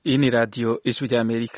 Iyi ni radiyo ijwi ry'Amerika.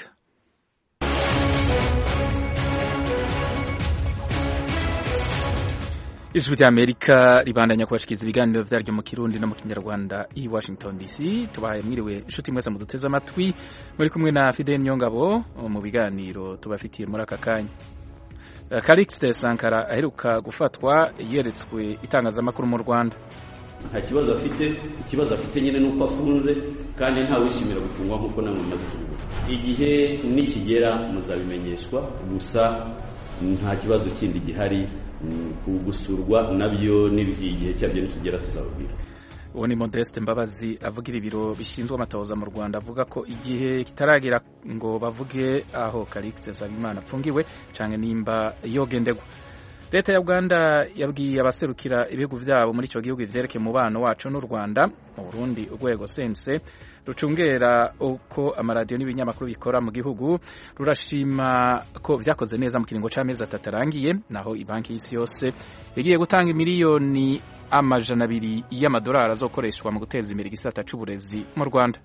ijwi ry'Amerika ribandanya kubashikiriza ibiganiro vyaryo mu Kirundi no mu Kinyarwanda i Washington DC. Tubahaye mwiriwe inshuti mwese muduteze amatwi, muri kumwe na Fidel Nyongabo mu biganiro tubafitiye muri aka kanya. Calixte Sankara aheruka gufatwa yeretswe itangazamakuru mu Rwanda. nta kibazo afite ikibazo afite nyine nuko afunze kandi ntawishimira gufungwa nk'uko namwe mumaze kubivuga igihe nikigera muzabimenyeshwa gusa nta kibazo kindi gihari gusurwa nabyo n'igihe cyabyo nikigera tuzababwira uwo ni Modeste Mbabazi avugira ibiro bishinzwe amatohoza mu Rwanda avuga ko igihe kitaragera ngo bavuge aho Calixte Nsabimana apfungiwe canke nimba yogendegwa leta ya uganda yabwiye abaserukira ibihugu vyabo muri ico gihugu ivyerekeye umubano wacu n'u rwanda mu burundi urwego sense rucungera uko amaradiyo n'ibinyamakuru bikora mu gihugu rurashima ko vyakoze neza mu kiringo c'amezi atatu arangiye naho ibanki y'isi yose yagiye gutanga imiliyoni amajana abiri y'amadolari azokoreshwa mu guteza imbere igisata c'uburezi mu rwanda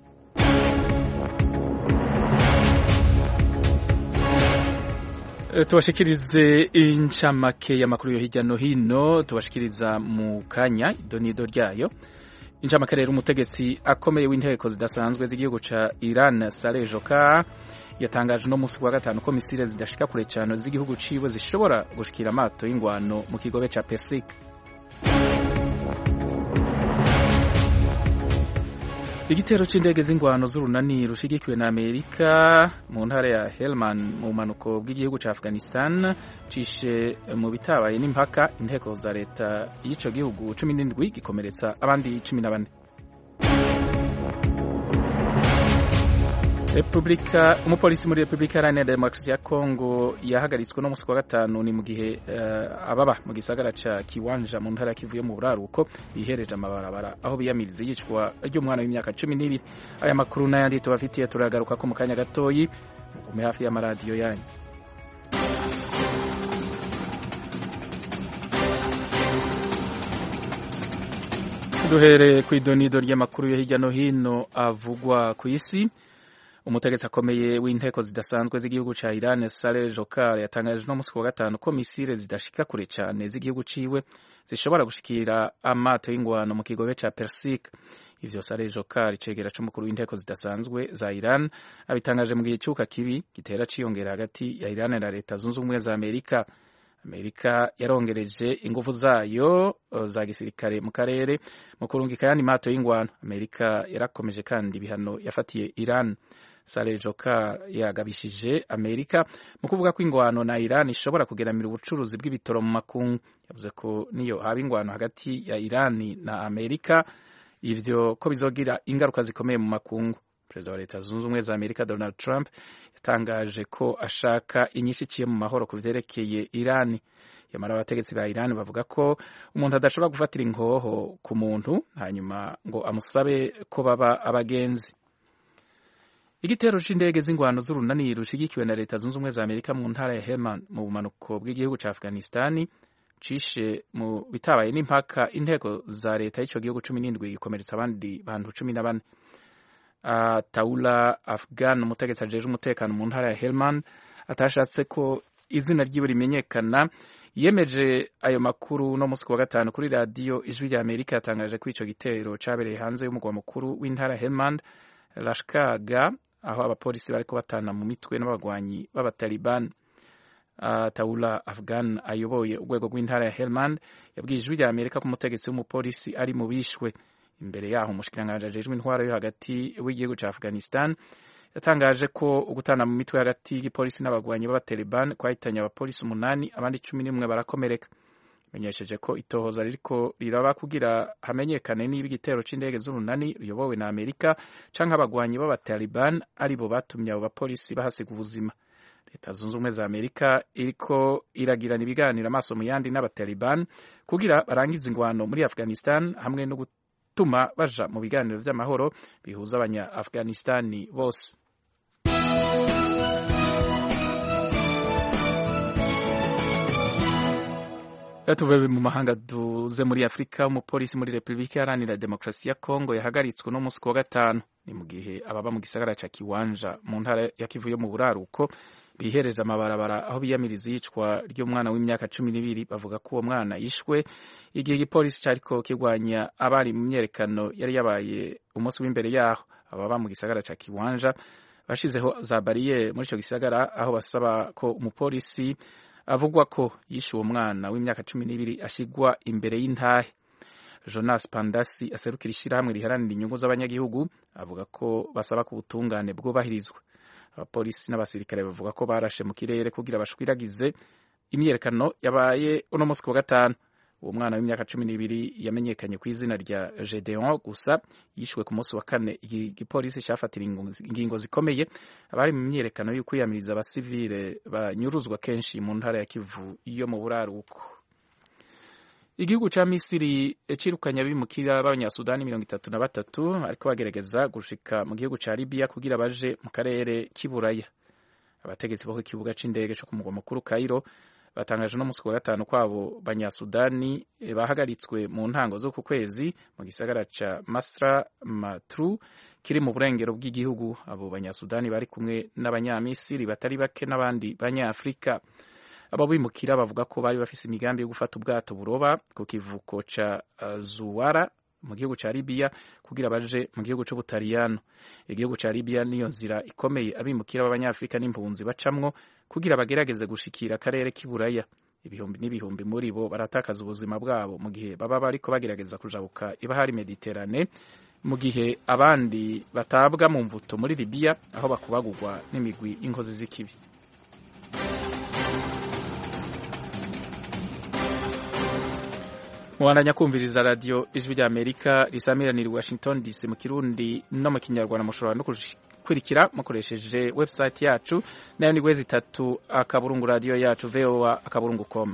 tubashikirize incamake y'amakuru yo hirya no hino tubashikiriza mu kanya idonido ryayo incamake rero umutegetsi akomeye w'inteko zidasanzwe z'igihugu ca Iran Saleh Joka yatangaje no musi wa gatanu ko misile zidashika kure cyane z'igihugu ciwe zishobora gushikira amato y'ingwano mu kigobe ca Persic igitero c'indege z'ingwano z'urunani rushigikiwe na Amerika mu ntara ya Helmand mu manuko bw'igihugu ca Afghanistan cishe mu bitabaye n'impaka inteko za leta y'ico gihugu cumi n'indwi gikomeretsa abandi cumi na bane Republika umupolisi muri Republika Iharanira Demokarasi ya Kongo yahagaritswe no musi wa gatanu ni mu gihe uh, ababa mu gisagara ca Kiwanja mu ntara kivuye mu buraruko bihereje amabarabara aho biyamiriza yicwa ry'umwana w'imyaka cumi n'ibiri aya makuru n'ayandi tubafitiye turagaruka ko mu kanya gatoyi mugume hafi y'amaradiyo yanyu duhereye ku idonido ry'amakuru yo hirya no hino avugwa ku isi umutegetsi akomeye w'inteko zidasanzwe z'igihugu ca Iran Saleh Jokar yatangaje no musi wa gatanu ko misile zidashika kure cyane z'igihugu ciwe zishobora gushikira amato y'ingwano mu kigobe ca Persic ivyo Saleh Jokar icegera c'umukuru w'inteko zidasanzwe za Iran abitangaje mu gihe cyuka kibi gitera ciyongera hagati ya Iran na leta zunze ubumwe za Amerika Amerika yarongereje ingufu zayo za gisirikare mu karere mu kurungika yandi mato y'ingwano Amerika yarakomeje kandi ibihano yafatiye Iran Saleh Joka yagabishije Amerika mu kuvuga ko ingwano na Iran ishobora kugeramira ubucuruzi bw'ibitoro mu makungu yavuze ko niyo haba ingwano hagati ya Iran na Amerika ivyo ko bizogira ingaruka zikomeye mu makungu Perezida wa Leta Zunze Ubumwe za Amerika Donald Trump yatangaje ko ashaka inyinshi iciye mu mahoro ku vyerekeye Iran yamara abategetsi ba Iran bavuga ko umuntu adashobora gufatira inkoho ku muntu hanyuma ngo amusabe ko baba abagenzi igitero c'indege z'ingwano z'urunani rushigikiwe na leta zunze ubumwe za amerika mu ntara ya Helmand mu bumanuko bw'igihugu ca afghanistani cishe mu bitabaye n'impaka inteko za leta y'ico gihugu cumi n'indwi gikomeretsa abandi bantu cumi na bane uh, taula afghan umutegetsi ajeje umutekano mu ntara ya Helmand atashatse ko izina ryiwe rimenyekana yemeje ayo makuru no musi wa gatanu kuri radiyo ijwi rya amerika yatangaje ko ico gitero cabereye hanze y'umugwa mukuru w'intara ya Helmand Lashkaga aho abapolisi bariko batana mu mitwe n'abagwanyi b'abataliban uh, Taula Afghan ayoboye urwego rw'intara ya Helmand yabwiye ijwi rya Amerika ko umutegetsi w'umupolisi ari mu bishwe imbere yaho umushikiranganji ajejwe intwaro yo hagati w'igihugu ca Afghanistan yatangaje ko ugutana mu mitwe hagati y'igipolisi n'abagwanyi b'abataliban kwahitanye abapolisi umunani abandi cumi n'umwe barakomereka menyesheje ko itohoza ririko riraba kugira hamenyekane niba igitero c'indege z'urunani ruyobowe na Amerika canke abagwanyi b'abataliban ari bo batumye abo bapolisi bahasiga ubuzima leta zunze ubumwe za Amerika iriko iragirana ibiganiro amaso mu yandi n'abataliban kugira barangize ingwano muri Afghanistan hamwe no gutuma baja mu biganiro vy'amahoro bihuza abanya Afghanistani bose tuve mu mahanga duze muri afurika umupolisi muri repubulika iharanira demokarasi ya kongo yahagaritswe no musi wa gatanu ni mu gihe ababa mu gisagara ca kiwanja mu ntara ya kivu yo mu buraruko bihereje amabarabara aho biyamiriza iyicwa ry'umwana w'imyaka cumi n'ibiri bavuga ko uwo mwana yishwe igihe igipolisi cariko kirwanya abari mu myerekano yari yabaye umunsi w'imbere yaho ababa mu gisagara ca kiwanja bashizeho za bariyeri muri ico gisagara aho basaba ko umupolisi avugwa ko yishe uwo mwana w'imyaka cumi n'ibiri ashigwa imbere y'intahe jonas pandasi aserukira ishyirahamwe riharanira inyungu z'abanyagihugu avuga ko basaba ko ubutungane bwubahirizwa abapolisi n'abasirikare bavuga ko barashe mu kirere kugira bashwiragize imyiyerekano yabaye uno munsi ku wa gatanu uwo mwana w'imyaka cumi n'ibiri yamenyekanye ku izina rya gedeon gusa yishwe ku munsi wa kane igipolisi cyafatira ingingo zikomeye abari mu myiyerekano yo kwiyamiriza abasivile banyuruzwa kenshi mu ntara ya kivu yo mu buraruko igihugu ca misiri cirukanye abimukira b'abanyasudani mirongo itatu na batatu ariko bagerageza gushika mu gihugu ca libiya kugira baje mu karere k'iburaya abategetsi bo ku kibuga c'indege co ku mugwa mukuru kairo batangaje no musi wa gatanu kwabo banyasudani bahagaritswe mu ntango z'uku kwezi mu gisagara ca masra matru kiri mu burengero bw'igihugu abo banyasudani bari kumwe n'abanyamisiri batari bake n'abandi banyafurika abo bimukira bavuga ko bari bafise imigambi yo gufata ubwato buroba ku kivuko ca uh, zuwara mu gihugu ca libiya kugira baje mu gihugu c'ubutaliyano igihugu ca libiya niyo nzira ikomeye abimukira b'abanyafurika n'impunzi bacamwo kugira bagerageze gushikira akarere k'iburaya ibihumbi n'ibihumbi muri bo baratakaza ubuzima bwabo mu gihe baba bariko bagerageza kujabuka ibahari mediterane mu gihe abandi batabwa mu mvuto muri libiya aho bakubagurwa n'imigwi y'inkozi z'ikibi mubandanya kumviriza radiyo ijwi rya amerika risamiranira i washington dc mu kirundi no mu kinyarwanda mushobora no gukurikira mukoresheje website yacu nayo ni wezi itatu akaburungu radiyo yacu voa akaburungu com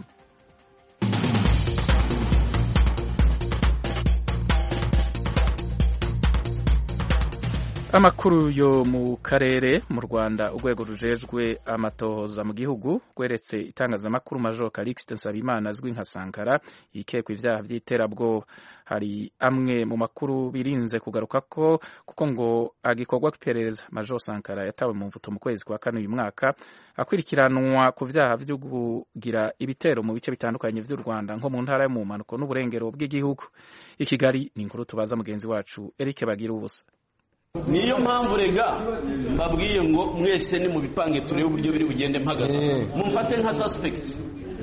amakuru yo mu karere mu rwanda urwego rujejwe amatohoza mu gihugu rweretse itangazamakuru major calixte nsabimana azwi nka sankara yikekwa ibyaha by'iterabwoba hari amwe mu makuru birinze kugaruka ko kuko ngo agikorwa iperereza major sankara yatawe mu mvuto mu kwezi kwa kane uyu mwaka akurikiranwa ku vyaha vyo kugira ibitero mu bice bitandukanye vy'u rwanda nko mu ntara yo mu mpanuko n'uburengero bw'igihugu i kigali ni inkuru tubaza mugenzi wacu eric bagira ubusa niyo mpamvu rega mbabwiye ngo mwese ni mu bipange turebe uburyo biri bugende mpagaze mumfate nka suspect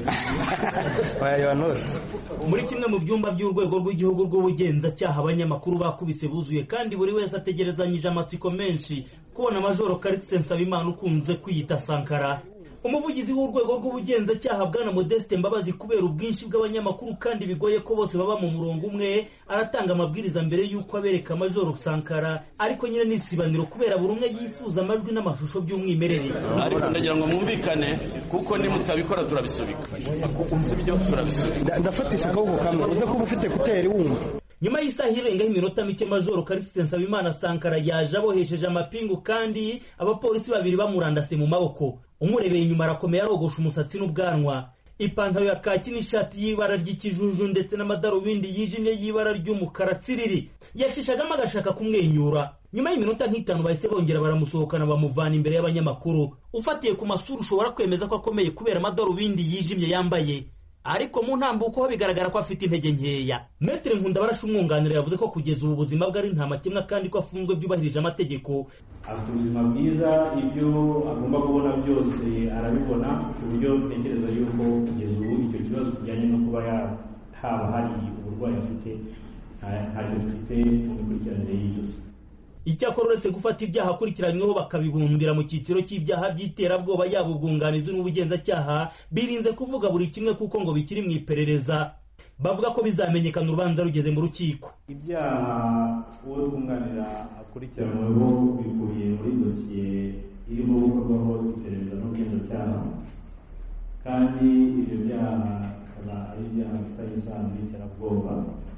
muri kimwe mu byumba by'urwego rw'igihugu rw'ubugenzacyaha abanyamakuru bakubise buzuye kandi buri wese ategerezanyije amatsiko menshi kubona majoro karikise nsabimana ukunze kwiyita sankara umuvugizi w'urwego rw'ubugenzacyaha bwana modeste mbabazi kubera ubwinshi bw'abanyamakuru kandi bigoye ko bose baba mu murongo umwe aratanga amabwiriza mbere y'uko abereka majoro sankara ariko nyine n'isibaniro kubera buri umwe yifuza amajwi n'amashusho by'umwimerere ariko ndagira ngo mwumvikane kuko nimutabikora turabisubika uzi ibyo turabisubika ndafatisha akaboko kamwe uze kuba ufite kuteri wumva nyuma y'isaha irengaho iminota mike majoro karisite nsabimana sankara yaje abohesheje amapingu kandi abapolisi babiri bamurandase mu maboko umurebeye inyuma arakomeye arogosha umusatsi n'ubwanwa ipantaro ya kaki n'ishati y'ibara ry'ikijuju ndetse n'amadarubindi yijimye y'ibara ry'umukara tsiriri yacishagamo agashaka kumwenyura nyuma y'iminota nk'itanu bahise bongera baramusohokana bamuvana imbere y'abanyamakuru ufatiye ku masura ushobora kwemeza ko akomeye kubera amadarubindi yijimye yambaye ariko mu ntambuko ho bigaragara ko afite intege nkeya metere nkundabarasha umwunganira yavuze ko kugeza ubu buzima bwe ari nta makemwa kandi ko afunzwe byubahirije amategeko afite ubuzima bwiza ibyo agomba kubona byose arabibona ku buryo ntekereza yuko kugeza ubu icyo kibazo kijyanye no kuba haba hari uburwayi afite ntabwo dufite mu mikurikiranire y'idose icyakora uretse gufata ibyaha akurikiranyweho bakabibumbira mu cyiciro cy'ibyaha by'iterabwoba yaba ubwunganizi n'ubugenzacyaha birinze kuvuga buri kimwe kuko ngo bikiri mu iperereza bavuga ko bizamenyekana urubanza rugeze mu rukiko ibyaha uwo twunganira akurikiranyweho bikubiye muri dosiye irimo gukorwaho iperereza n'ubugenzacyaha kandi ibyo byaha bikaba ari ibyaha bifitanye isano n'iterabwoba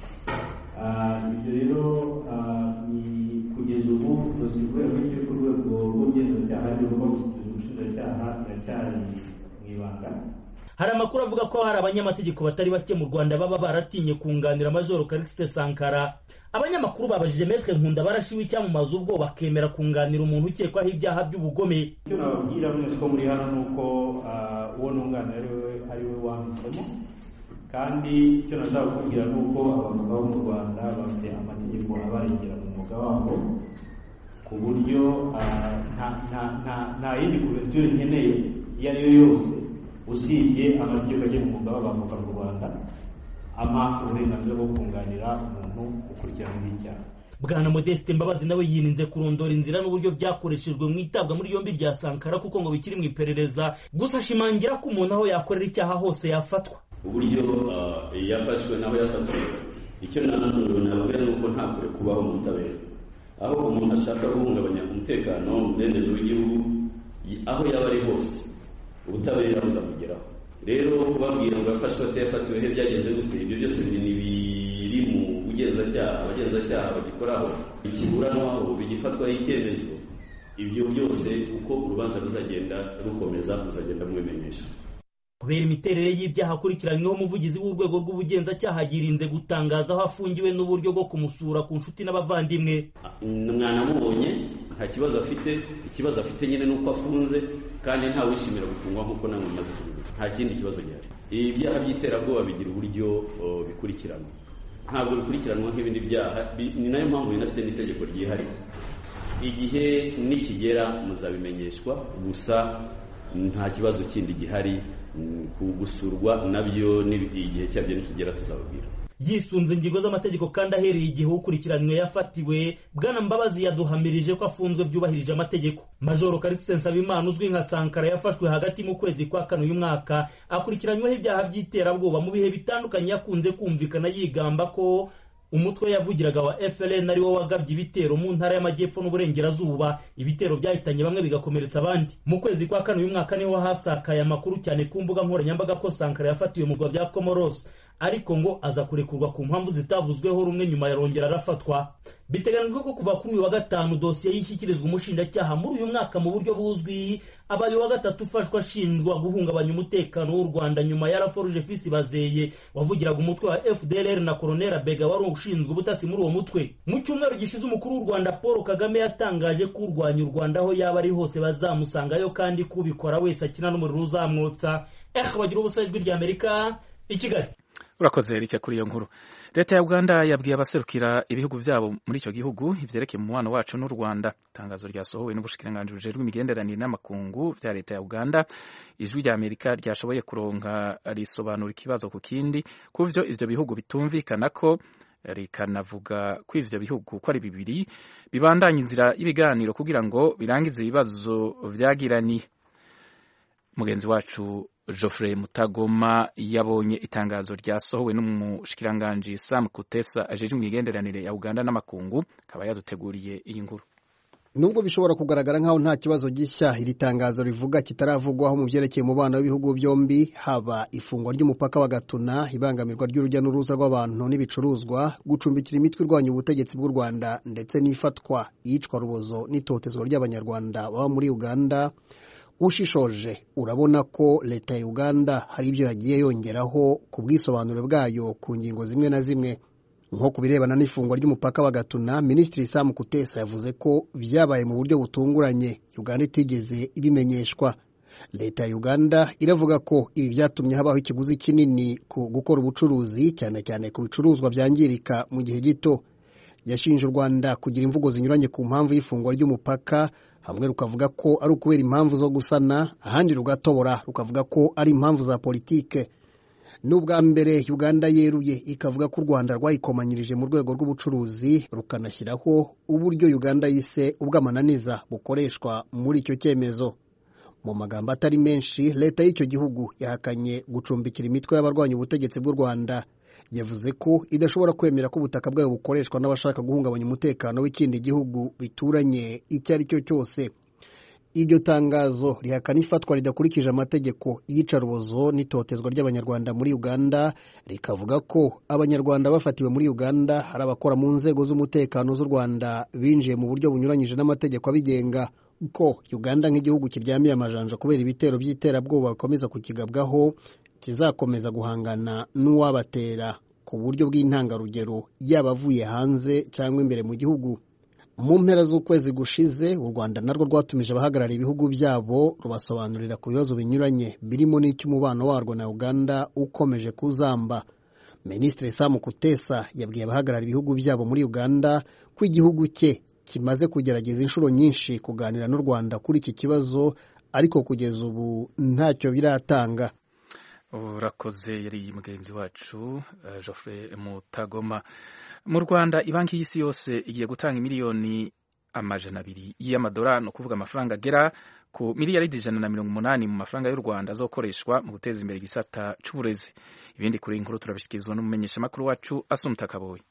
ibyo rero ni kugeza ubu dosiye ku rwego rw'igihugu urwego rw'ubugenzacyaha rugomba gushyikiriza ubushinjacyaha iracyari mu ibanga hari amakuru avuga ko hari abanyamategeko batari bake mu rwanda baba baratinye kunganira majoro karikisite sankara abanyamakuru babajije metre nkunda barashiwe icyamamaza ubwo bakemera kunganira umuntu ukekwaho ibyaha by'ubugome icyo nababwira mwese ko muri hano ni uko uwo nunganira ari we ari we wanditsemo kandi icyo nashaka kukubwira ni uko abavoka bo mu rwanda bafite amategeko abarengera mu mwuga wabo ku buryo nta yindi kuverture nkeneye iyo ari yo yose usibye amategeko agenga umwuga w'abavoka mu rwanda ama uburenganzira bwo kunganira umuntu ukurikiranyweho icyaha bwana modeste mbabazi nawe yirinze kurondora inzira n'uburyo byakoreshejwe mu itabwa muri yombi rya sankara kuko ngo bikiri mu iperereza gusa ashimangira ko umuntu aho yakorera icyaha hose yafatwa uburyo yafashwe naho yafatiwe icyo nababwira ni uko nta kure kubaho mu butabera aho umuntu ashaka guhungabanya umutekano umudendezo w'igihugu aho yaba ari hose ubutabera buzamugeraho rero kubabwira ngo yafashwe atayafatiwe he byageze gute ibyo byose biri mu bugenzacyaha abagenzacyaha bagikoraho ikiburanwaho bigifatwaho icyemezo ibyo byose uko urubanza ruzagenda rukomeza muzagenda mubimenyesha kubera imiterere y'ibyaha akurikiranyweho umuvugizi w'urwego rw'ubugenzacyaha yirinze gutangaza aho afungiwe n'uburyo bwo kumusura ku nshuti n'abavandimwe mwanamubonye nta kibazo afite ikibazo afite nyine ni uko afunze kandi ntawishimira gufungwa nk'uko namwe mumaze kubivuga nta kindi kibazo gihari ibi byaha by'iterabwoba bigira uburyo bikurikiranwa ntabwo bikurikiranwa nk'ibindi byaha ni nayo mpamvu binafite n'itegeko ryihariye igihe nikigera muzabimenyeshwa gusa nta kibazo kindi gihari gusurwa nabyo igihe cyabyo nikigera tuzababwira yisunze ingingo z'amategeko kandi ahereye igihe ukurikiranywe yafatiwe bwana mbabazi yaduhamirije ko afunzwe byubahirije amategeko majoro karikisi nsabimana uzwi nka sankara yafashwe hagati mu kwezi kwa kane uyu mwaka akurikiranyweho ibyaha by'iterabwoba mu bihe bitandukanye yakunze kumvikana yigamba ko umutwe yavugiraga wa FLN ari wo wagabye ibitero mu ntara y'amajyepfo n'uburengerazuba ibitero byahitanye bamwe bigakomeretsa abandi mu kwezi kwa kane uyu mwaka niho hasakaye amakuru cyane ku mbuga nkoranyambaga ko Sankara yafatiwe mu bya Comoros ariko ngo aza kurekurwa ku mpamvu zitavuzweho rumwe nyuma yarongera arafatwa biteganijwe ko kuva kuri uyu wa gatanu dosiye yishyikirizwa umushinjacyaha muri uyu mwaka mu buryo buzwi abaye wa gatatu ufashwa ashinjwa guhungabanya umutekano w'u Rwanda nyuma ya Laforge Fils Bazeye wavugiraga umutwe wa FDLR na Colonel Bega wari ushinzwe ubutasi muri uwo mutwe mu cyumweru gishize umukuru w'u Rwanda Paul Kagame yatangaje ko urwanya u Rwanda aho yaba ari hose bazamusangayo kandi kubikora wese akina n'umuriro uzamwotsa eh bagira ubusa ijwi rya Amerika i Kigali urakoze Eric kuri iyo nkuru leta ya uganda yabwiye abaserukira ibihugu byabo muri icyo gihugu ivyerekeye umubano wacu n'u rwanda itangazo ryasohowe n'ubushikiranganji bujejwe imigenderanire n'amakungu vya leta ya uganda ijwi rya amerika ryashoboye kuronka risobanura ikibazo ku kindi ku vyo ivyo bihugu bitumvikana ko rikanavuga ko ivyo bihugu ko ari bibiri bibandanya inzira y'ibiganiro kugira ngo birangize ibibazo vyagiraniye mugenzi wacu Geoffrey Mutagoma yabonye itangazo ryasohowe n'umushikiranganji Sam Kutesa ajeje imigenderanire ya Uganda n'amakungu akaba yaduteguriye iyi nkuru nubwo bishobora kugaragara nk'aho nta kibazo gishya iri tangazo rivuga kitaravugwaho mu byerekeye umubano w'ibihugu byombi haba ifungwa ry'umupaka wa gatuna ibangamirwa ry'urujya n'uruza rw'abantu n'ibicuruzwa gucumbikira imitwe irwanya ubutegetsi bw'u rwanda ndetse n'ifatwa iyicwa rubozo n'itotezwa ry'abanyarwanda baba muri uganda ushishoje urabona ko leta ya uganda hari ibyo yagiye yongeraho ku bwisobanuro bwayo ku ngingo zimwe na zimwe nko ku birebana n'ifungwa ry'umupaka wa gatuna minisitiri sam kutesa yavuze ko byabaye mu buryo butunguranye uganda itigeze ibimenyeshwa leta ya uganda iravuga ko ibi byatumye habaho ikiguzi kinini ku gukora ubucuruzi cyane cyane ku bicuruzwa byangirika mu gihe gito yashinje u rwanda kugira imvugo zinyuranye ku mpamvu y'ifungwa ry'umupaka hamwe rukavuga ko ari ukubera impamvu zo gusana ahandi rugatobora rukavuga ko ari impamvu za politike n'ubwa mbere uganda yeruye ikavuga ko u rwanda rwayikomanyirije mu rwego rw'ubucuruzi rukanashyiraho uburyo uganda yise ubw'amananiza bukoreshwa muri icyo cyemezo mu magambo atari menshi leta y'icyo gihugu yahakanye gucumbikira imitwe y'abarwanya ubutegetsi bw'u rwanda yavuze ko idashobora kwemera ko ubutaka bwayo bukoreshwa n'abashaka guhungabanya umutekano w'ikindi gihugu bituranye icyo ari cyo cyose iryo tangazo rihakana ifatwa ridakurikije amategeko y'iyicarubozo n'itotezwa ry'abanyarwanda muri uganda rikavuga ko abanyarwanda bafatiwe muri uganda hari abakora mu nzego z'umutekano z'u rwanda binjiye mu buryo bunyuranyije n'amategeko abigenga ko uganda nk'igihugu kiryamiye amajanja kubera ibitero by'iterabwoba bikomeza kukigabwaho kizakomeza guhangana n'uwabatera ku buryo bw'intangarugero yaba avuye hanze cyangwa imbere mu gihugu mu mpera z'ukwezi gushize u rwanda narwo rwatumije abahagarariye ibihugu byabo rubasobanurira ku bibazo binyuranye birimo n'icy'umubano warwo na uganda ukomeje kuzamba minisitiri samu kutesa yabwiye abahagarariye ibihugu byabo muri uganda ko igihugu cye kimaze kugerageza inshuro nyinshi kuganira n'u rwanda kuri iki kibazo ariko kugeza ubu ntacyo biratanga urakoze yari mugenzi wacu Geoffrey mutagoma mu rwanda banki y'isi yose igiye gutanga miliyoni amajana abiri y'amadolari ni ukuvuga amafaranga agera ku miliyaridi ijana na mirongo umunani mu mafaranga y'u rwanda azokoreshwa mu guteza imbere igisata cy'uburezi ibindi kuri iyi nkuru turabishyikirizwa n'umumenyeshamakuru wacu asumuta kaboyi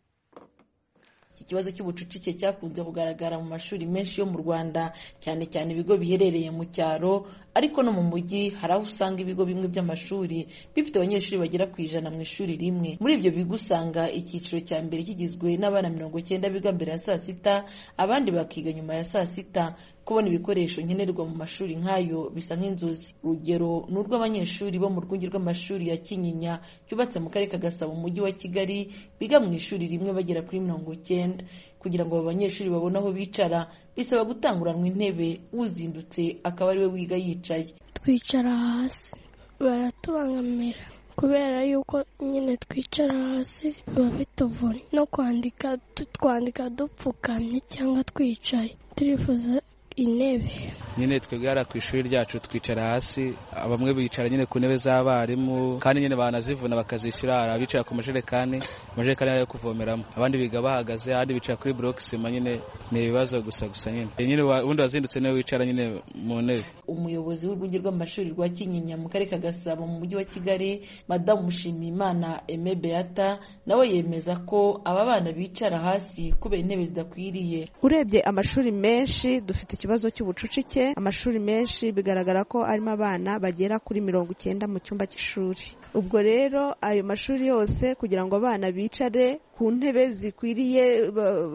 ikibazo cy'ubucucike cyakunze kugaragara mu mashuri menshi yo mu rwanda cyane cyane ibigo biherereye mu cyaro ariko no mu mujyi hari aho usanga ibigo bimwe by'amashuri bifite abanyeshuri bagera ku ijana mu ishuri rimwe muri ibyo bigo usanga icyiciro cya mbere kigizwe n'abana mirongo cyenda biga mbere ya saa sita abandi bakiga nyuma ya saa sita kubona ibikoresho nkenerwa mu mashuri nk'ayo bisa nk'inzozi urugero ni urw'abanyeshuri bo mu rwunge rw'amashuri ya kinyinya cyubatse mu karere ka gasabo mu mujyi wa kigali biga mu ishuri rimwe bagera kuri mirongo cyenda kugira ngo abo banyeshuri babone aho bicara bisaba gutanguranwa intebe uzindutse akaba ariwe wiga yicaye twicara hasi baratubangamira kubera yuko nyine twicara hasi biba bituvuna no kwandika twandika dupfukamye cyangwa twicaye turifuza intebe nyine twegara ku ishuri ryacu twicara hasi bamwe bicara nyine ku ntebe z'abarimu kandi nyine banazivuna bakazishyura hari abicara ku majerekani amajerekani yo kuvomeramo abandi biga bahagaze abandi bicara kuri buroke sima nyine ni ibibazo gusa gusa nyine nyine ubundi wazindutse niwe wicara nyine mu ntebe umuyobozi w'urwunge rw'amashuri rwa kinyinya mu karere ka gasabo mu mujyi wa kigali madamu mushimiyimana eme beata nawe yemeza ko aba bana bicara hasi kubera intebe zidakwiriye urebye amashuri menshi dufite ikibazo cy'ubucucike amashuri menshi bigaragara ko arimo abana bagera kuri mirongo icyenda mu cyumba cy'ishuri ubwo rero ayo mashuri yose kugira ngo abana bicare ku ntebe zikwiriye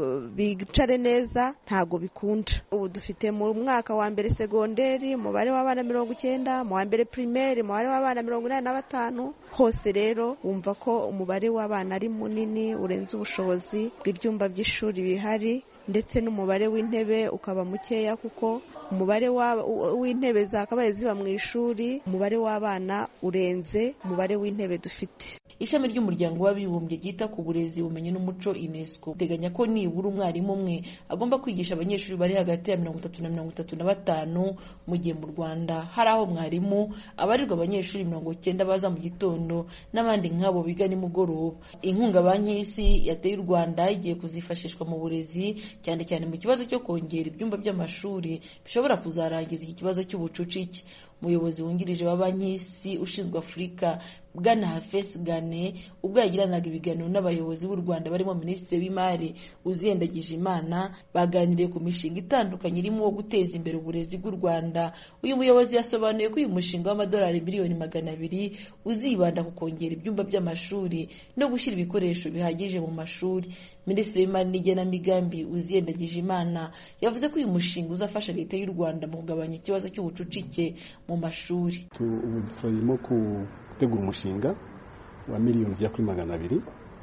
bicare neza ntabwo bikunda ubu dufite mu mwaka wa mbere segonderi umubare w'abana mirongo icyenda mu wa mbere pirimeri umubare w'abana mirongo inani na batanu hose rero wumva ko umubare w'abana ari munini urenze ubushobozi bw'ibyumba by'ishuri bihari ndetse n'umubare w'intebe ukaba mukeya kuko umubare w'intebe zakabaye ziba mu ishuri umubare w'abana urenze umubare w'intebe dufite ishami ry'umuryango w'abibumbye ryita ku burezi ubumenyi n'umuco unesco uteganya ko nibura umwarimu umwe agomba kwigisha abanyeshuri bari hagati ya mirongo itatu na mirongo itatu na batanu mu gihe mu rwanda hari aho mwarimu abarirwa abanyeshuri mirongo icyenda baza mu gitondo n'abandi nk'abo biga nimugoroba inkunga banki y'isi yateye u rwanda igiye kuzifashishwa mu burezi cyane cyane mu kibazo cyo kongera ibyumba by'amashuri bishobora kuzarangiza iki kibazo cy'ubucucike umuyobozi wungirije wa banki y'isi ushinzwe afurika bwana hafesi gane ubwo yagiranaga ibiganiro n'abayobozi b'u rwanda barimo minisitiri w'imari uziyendagije imana baganiriye ku mishinga itandukanye irimo uwo guteza imbere uburezi bw'u rwanda uyu muyobozi yasobanuye ko uyu mushinga w'amadolari miliyoni magana abiri uzibanda ku kongera ibyumba by'amashuri no gushyira ibikoresho bihagije mu mashuri minisitiri w'imari n'igenamigambi uziyendagije imana yavuze ko uyu mushinga uzafasha leta y'u rwanda mu kugabanya ikibazo cy'ubucucike mu mashuri ubu turimo gutegura umushinga wa miliyoni zigera kuri magana abiri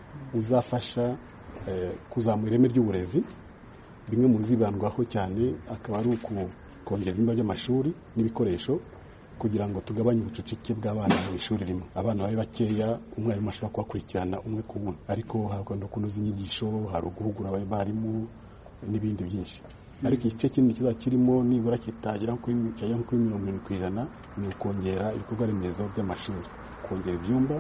uzafasha kuzamura ireme ry'uburezi bimwe mu zibandwaho cyane akaba ari ukongera ibyumba by'amashuri n'ibikoresho kugira ngo tugabanye ubucucike bw'abana mu ishuri rimwe abana babe bakeya umwarimu ashobora kubakurikirana umwe ku wundi ariko hakunda kunoza inyigisho hari uguhugura abarimu n'ibindi byinshi ariko igice kinini kizaba kirimo nibura kitagera kuri mirongo irindwi ku ijana ni ukongera ibikorwa remezo by'amashuri kongera ibyumba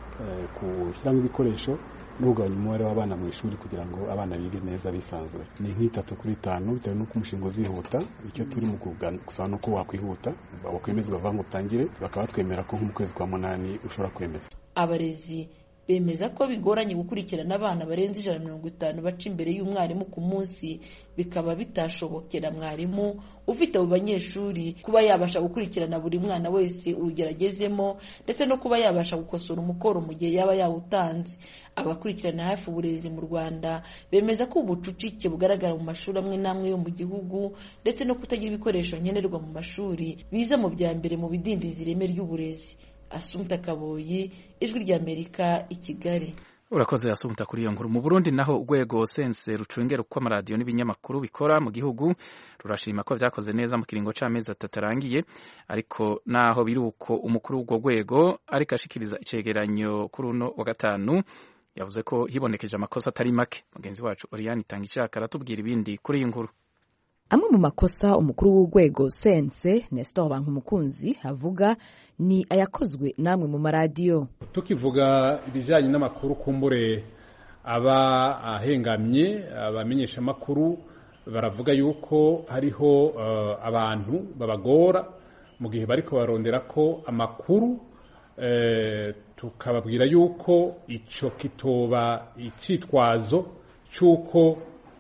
gushyiramo ibikoresho no kugabanya umubare w'abana mu ishuri kugira ngo abana bige neza bisanzuye ni nk'itatu kuri itanu bitewe n'uko umushinga uzihuta icyo turi mu gusaba ni uko wakwihuta wakwemezwa vuba ngo utangire bakaba batwemera ko nko mu kwezi kwa munani ushobora kwemeza abarezi bemeza ko bigoranye gukurikirana abana barenze ijana na mirongo itanu baca imbere y'umwarimu ku munsi bikaba bitashobokera mwarimu ufite abo banyeshuri kuba yabasha gukurikirana buri mwana wese urugero agezemo ndetse no kuba yabasha gukosora umukoro mu gihe yaba yawutanze abakurikirana hafi uburezi mu rwanda bemeza ko ubucucike bugaragara mu mashuri amwe n'amwe yo mu gihugu ndetse no kutagira ibikoresho nkenerwa mu mashuri biza mu bya mbere mu bidindiza ireme ry'uburezi asumta kaboyi ijwi ry'amerika i kigali urakoze yasumta kuri iyo nkuru mu burundi naho urwego sense rucungera uko amaradiyo n'ibinyamakuru bikora mu gihugu rurashima ko vyakoze neza mu kiringo c'amezi atatu arangiye ariko naho biri uko umukuru w'urwo rwego ariko ashikiriza icegeranyo kuri uno wa gatanu yavuze ko hibonekeje amakosa atari make mugenzi wacu oriane itanga ishaka aratubwira ibindi kuri iyi nkuru amwe mu makosa umukuru w'urwego sense nestor bankumukunzi avuga ni ayakozwe namwe mu maradiyo tukivuga ibijyanye n'amakuru kumbure aba ahengamye abamenyesha amakuru baravuga yuko hariho uh, abantu babagora mu gihe bariko barondera ko amakuru eh, tukababwira yuko ico kitoba icitwazo c'uko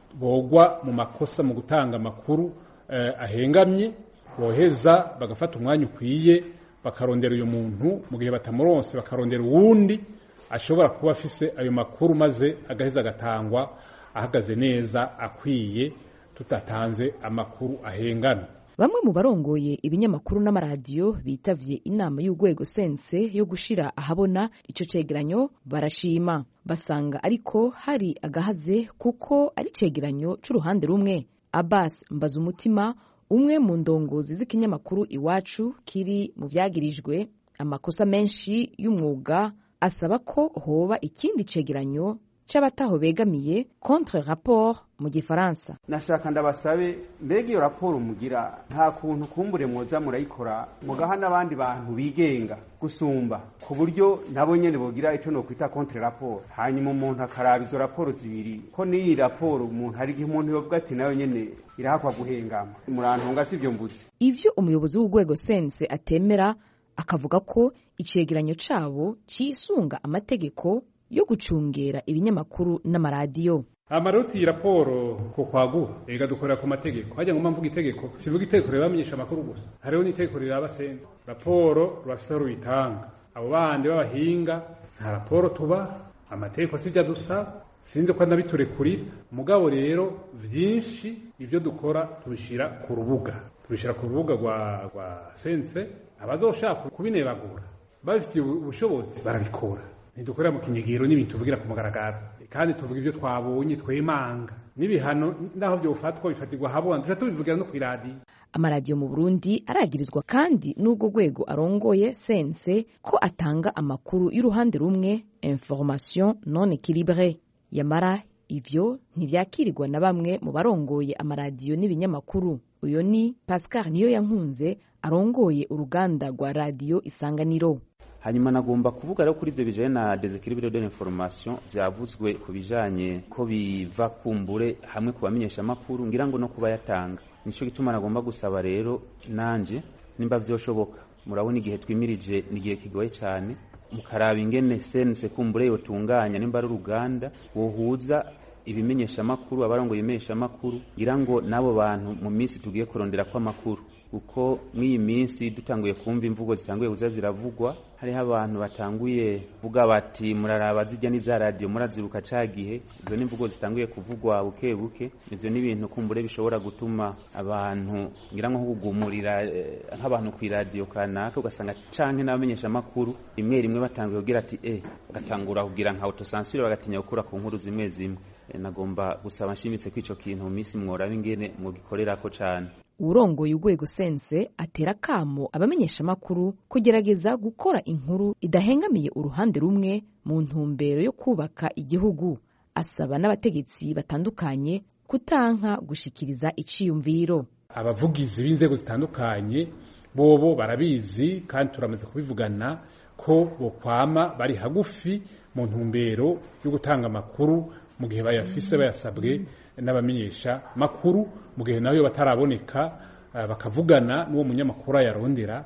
bogwa mu makosa mu gutanga amakuru eh, ahengamye boheza bagafata umwanya ukwiye bakarondera uyu muntu mu gihe batamuronse bakarondera uwundi ashobora kuba afise ayo makuru maze agaheza agatangwa ahagaze neza akwiye tutatanze amakuru ahengana bamwe mu barongoye ibinyamakuru n'amaradiyo bitavye inama y'urwego sense yo gushira ahabona ico cegeranyo barashima basanga ariko hari agahaze kuko ari cegeranyo c'uruhande rumwe abbas mbazumutima umwe mu ndongozi z'ikinyamakuru iwacu kiri mu vyagirijwe amakosa menshi y'umwuga asaba ko hoba ikindi cegeranyo c'abataho begamiye contre rapport mu gifaransa nashaka ndabasabe mbega iyo raporo mugira nta kuntu kumbure mwoza murayikora mugaha n'abandi bantu bigenga gusumba ku buryo nabo nyene bogira ico nokwita contre rapport hanyuma umuntu akaraba izo raporo zibiri ko n'iyi raporo umuntu hari igihe umuntu yovuga ati nayo nyene irahakwa guhengama murantunga sivyo mvuze ivyo umuyobozi w'urwego sense atemera akavuga ko icegeranyo cabo cisunga amategeko yo gucungera ibinyamakuru n'amaradiyo amaroti iyi raporo ko kwagura ega dukorera ku mategeko hajya ngo mvuga itegeko sivuga itegeko rirabamenyesha amakuru gusa hariho n'itegeko riraba sense raporo rurafite aho ruyitanga abo bandi b'abahinga nta raporo tuba amategeko sijya dusa sinzi ko anabiturekurira mugabo rero byinshi ibyo dukora tubishyira ku rubuga tubishyira ku rubuga rwa rwa sense abazoshaka kubinebagura babifitiye ubushobozi barabikora ntidukorera mu kinyegero n'ibintu tuvugira ku mugaragaro kandi tuvuga ibyo twabonye twemanga n'ibihano naho byofatwa bifatirwa habona duca tubivugira no ku iradiyo amaradiyo mu burundi aragirizwa kandi n'urwo rwego arongoye sense ko atanga amakuru y'uruhande rumwe information non equilibre yamara ivyo ntivyakirirwa na bamwe mu barongoye amaradiyo n'ibinyamakuru uyo ni pascal niyo yankunze arongoye uruganda rwa radiyo isanganiro hanyuma nagomba kuvuga rero kuri ibyo bijanye na desequilibre de l'information byavuzwe ku bijanye ko biva kumbure hamwe ku bamenyesha amakuru ngira ngo no kuba yatanga nico gituma nagomba gusaba rero nanje nimba vyoshoboka murabona igihe twimirije ni igihe kigoye cyane mukaraba ingene sense kumbure yotunganya nimba ari uruganda wohuza ibimenyesha amakuru abarongo ibimenyesha amakuru ngira ngo n'abo bantu mu minsi tugiye kurondera ko amakuru kuko mw'iyi minsi dutanguye kumva imvugo zitanguye kuza ziravugwa hariho abantu batanguye kuvuga bati muraraba zijya n'iza radiyo murazibuka ca gihe izo ni imvugo zitanguye kuvugwa buke buke ivyo ni ibintu kumbure bishobora gutuma abantu ngira nko kugumurira nk'abantu ku iradiyo kanaka ugasanga canke n'abamenyesha amakuru rimwe rimwe batanguye kugira ati eh bagatangura kugira nka autocensure bagatinya gukura ku nkuru zimwe zimwe nagomba gusaba nshimitse ko ico kintu mu minsi mworaba ingene mugikorerako cane urongoye urwego sense atera kamo abamenyesha amakuru kugerageza gukora inkuru idahengamiye uruhande rumwe mu ntumbero yo kubaka igihugu asaba n'abategetsi batandukanye kutanka gushikiriza iciyumviro abavugizi b'inzego zitandukanye bobo barabizi kandi turamaze kubivugana ko bokwama bari hagufi mu ntumbero yo gutanga amakuru mu gihe bayafise bayasabwe n'abamenyesha makuru mu gihe nayo bataraboneka bakavugana n'uwo munyamakuru ayarondera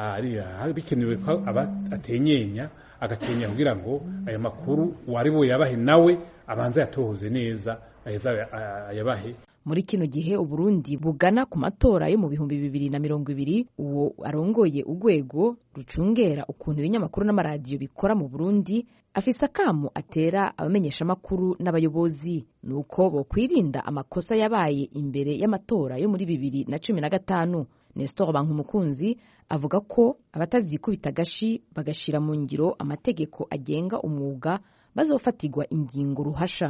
bikenewe ko aba atenyenya agatenya kugira ngo ayo makuru uwari buyabahe nawe abanza yatohoze neza aheza ayabahe muri kino gihe uburundi bugana ku matora yo mu bihumbi bibiri na mirongo ibiri uwo arongoye urwego rucungera ukuntu ibinyamakuru n'amaradiyo bikora mu burundi afise akamo atera abamenyeshamakuru n'abayobozi ni uko bokwirinda amakosa yabaye imbere y'amatora yo muri bibiri na cumi na gatanu nestor bankumukunzi avuga ko abatazikubita agashi bagashyira mu ngiro amategeko agenga umwuga bazofatirwa ingingo ruhasha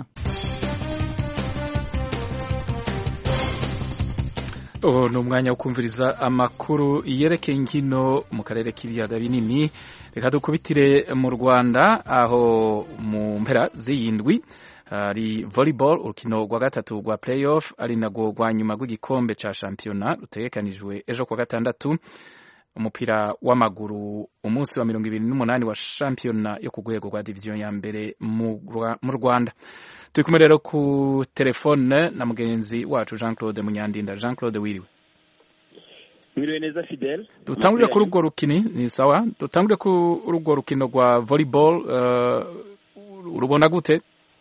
ubu ni umwanya wo kumviriza amakuru yerekeye inkino mu karere k'ibiyaga binini reka dukubitire mu rwanda aho mu mpera z'iyindwi hari volleyball urukino rwa gatatu rwa playoff ari narwo rwa nyuma rw'igikombe cya shampiyona rutegekanijwe ejo kuwa gatandatu umupira w'amaguru umunsi wa mirongo ibiri n'umunani wa shampiyona yo ku rwego rwa diviziyo ya mbere mu rwanda turi kumwe rero ku telefone na mugenzi wacu jean claude munyandinda jean claude wiriwe wiriwe neza fidel dutangurire kuri urwo rukini ni sawa dutangurire kuri urwo rukino rwa volleyball urubona gute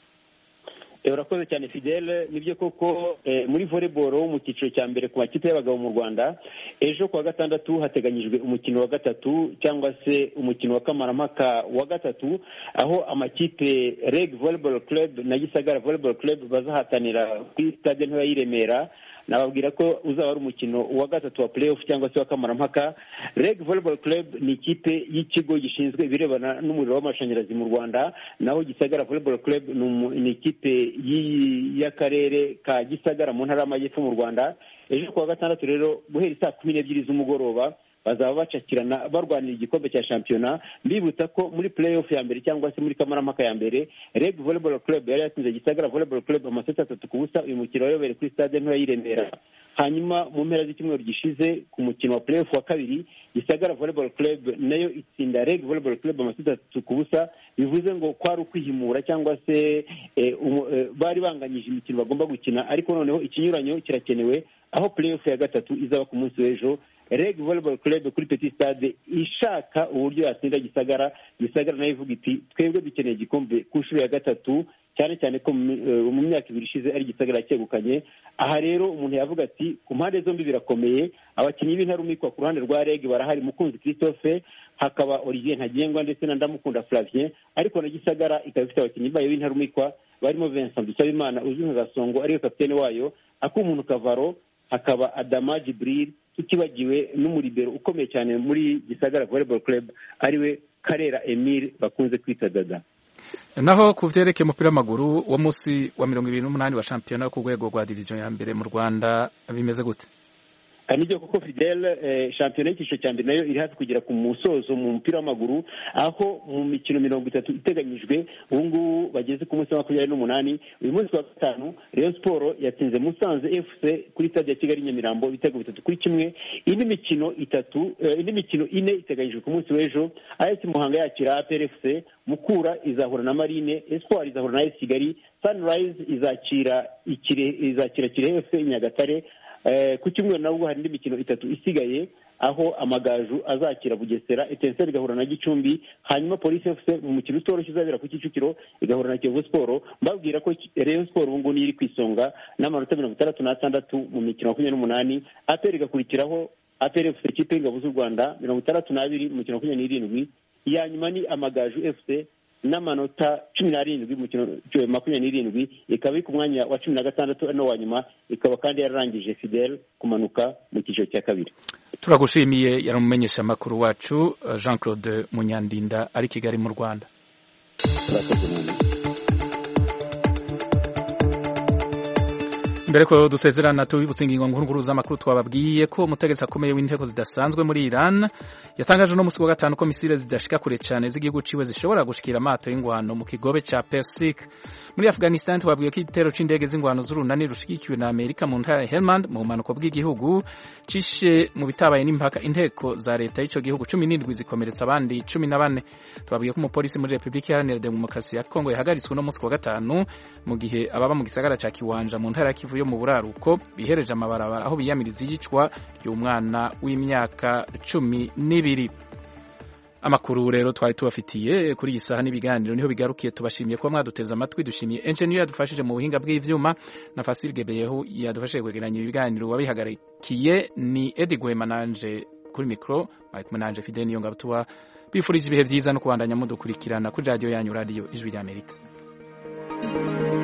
urakoze cyane fidele nibyo koko muri volleyball mu cyiciro cya mbere ku makipe y'abagabo mu rwanda ejo kuwa gatandatu hateganyijwe umukino wa gatatu cyangwa se umukino wa kamarampaka wa gatatu aho amakipe reg volleyball club na gisagara volleyball club bazahatanira kuri stade ntoya y'i remera nababwira ko uzaba ari umukino wa gatatu wa playoff cyangwa se wa kamarampaka reg volleyball club ni ikipe y'ikigo gishinzwe ibirebana n'umuriro w'amashanyarazi mu rwanda naho gisagara volleyball club ni ikipe y'akarere ka gisagara mu ntara y'amajyepfo mu rwanda ejo kuwa gatandatu rero guhera saa kumi n'ebyiri z'umugoroba bazaba bacakirana barwanira igikombe cya shampiyona mbibutsa ko muri playoff ya mbere cyangwa se muri kamarampaka ya mbere reg volleyball club yari yatsinze gisagara volleyball club amaseti atatu ku busa uyu mukino wayobereye kuri stade ntoya y'i remera hanyuma mu mpera z'icyumweru gishize ku mukino wa playoff wa kabiri gisagara volleyball club nayo itsinda reg volleyball club amaseti atatu ku busa bivuze ngo kwari ukwihimura cyangwa se bari banganyije imikino bagomba gukina ariko noneho ikinyuranyo kirakenewe aho playoff ya gatatu izaba ku munsi w'ejo reg volleyball club kuri petit stade ishaka uburyo yatsinda gisagara gisagara nayo ivuga iti twebwe dukeneye igikombe ku nshuro ya gatatu cyane cyane ko mu myaka ibiri ishize ari gisagara cyegukanye aha rero umuntu yavuga ati ku mpande zombi birakomeye abakinnyi b'intarumikwa ku ruhande rwa reg barahari mukunzi christophe hakaba olivier ntagengwa ndetse na ndamukunda flavien ariko na gisagara ikaba ifite abakinnyi bayo b'intarumikwa barimo vincent dusabimana uzwi nka gasongo ariwe kapitene wayo akumuntu kavaro hakaba adama jibril tutibagiwe n'umuribero ukomeye cyane muri gisagara volleyball club ariwe karera emile bakunze kwita dada naho ku byerekeye umupira w'amaguru wo munsi wa mirongo ibiri n'umunani wa shampiyona ku rwego rwa diviziyo ya mbere mu rwanda bimeze gute nibyo koko fidel shampiyona y'icyiciro cya mbere nayo iri hafi kugera ku musozo mu mupira w'amaguru aho mu mikino mirongo itatu iteganyijwe ubu ngubu bageze ku munsi wa makumyabiri n'umunani uyu munsi wa gatanu rayon siporo yatsinze musanze fc kuri stade ya kigali nyamirambo ibitego bitatu kuri kimwe indi mikino itatu indi mikino ine iteganyijwe ku munsi w'ejo as muhanga yakira apr fc mukura izahura na marine espoir izahura na es kigali sunrise izakira izakira kirehe fc nyagatare ku cyumweru nabwo hari indi mikino itatu isigaye aho amagaju azakira bugesera etenseri igahura na gicumbi hanyuma polisi efuse mu mukino utoroshye uzabera ku kicukiro igahura na kiyovu siporo mbabwira ko reyo siporo ubu ngubu niyo iri ku isonga n'amanota mirongo itandatu n'atandatu mu mikino makumyabiri n'umunani aperi igakurikiraho aperi efuse ikipe y'ingabo z'u rwanda mirongo itandatu n'abiri mu mikino makumyabiri n'irindwi iya nyuma ni amagaju efuse n'amanota cumi n'arindwi mu mukino makumyabiri n'irindwi ikaba iri ku mwanya wa cumi na gatandatu ari wa nyuma ikaba kandi yararangije fidel kumanuka mu cyiciro cya kabiri turagushimiye yari umumenyesha amakuru wacu jean claude munyandinda ari kigali mu rwanda mbere ko dusezerana tubibutse ingingo nkuru z'amakuru twababwiye ko umutegetsi akomeye w'inteko zidasanzwe muri Iran yatangaje no musi wa gatanu ko misile zidashika kure cyane z'igihugu ciwe zishobora gushikira amato y'ingwano mu kigobe ca Persik muri Afghanistan twabwiye ko igitero c'indege z'ingwano z'urunani rushigikiwe na Amerika mu ntara ya Helmand mu bumanuko bw'igihugu cishe mu bitabaye n'impaka inteko za leta y'ico gihugu cumi n'indwi zikomeretsa abandi cumi na bane twabwiye ko umupolisi muri Republika Iharanira Demokarasi ya Kongo yahagaritswe no musi wa gatanu mu gihe ababa mu gisagara ca Kiwanja mu ntara ya Kivu yo mu buraruko bihereje amabarabara aho biyamiriza iyicwa ry'umwana w'imyaka cumi n'ibiri amakuru rero twari tubafitiye kuri iyi saha n'ibiganiro niho bigarukiye tubashimiye kuba mwaduteze amatwi dushimiye engineer yadufashije mu buhinga bw'ivyuma na Fasil Gebeyeho yadufashije kwegeranya ibiganiro wabihagarikiye ni Eddie Gwema nanje kuri micro Mike Mananje Fidel niyo ngabtuwa bifurije ibihe byiza no kubandanya mudukurikirana kuri radio yanyu radio ijwi ry'Amerika